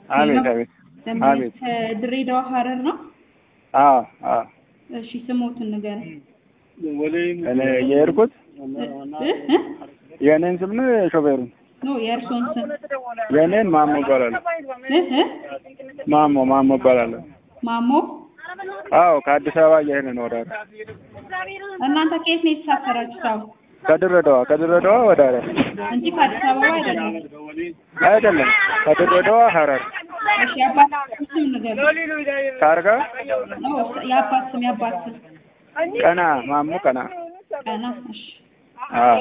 አቤት አቤት ደንበኛ አቤት። ከድሬዳዋ ሀረር ነው። አዎ አዎ እሺ ስሞትን ንገረኝ። እኔ የሄድኩት እ እ የእኔን ስም ነው የሾፌሩን ኖ የእርሶን ስም የእኔን ማሞ እባላለሁ እ እ ማሞ ማሞ እባላለሁ ማሞ አዎ ከአዲስ አበባ እየሄድን ነው ወደ ሀረር እናንተ ከየት ነው የተሳፈራችሁት? አሁን ከድሬዳዋ ከድሬዳዋ ወደ ሀረር እንጂ ከአዲስ አበባ አይደለም። አይደለም ከድሬዳዋ ሀረር እሺ የአባት ስም ንገረኝ። ታርጋ ኖ የአባት ስም የአባት ስም ቀና ማሞ ቀና ቀና። እሺ አዎ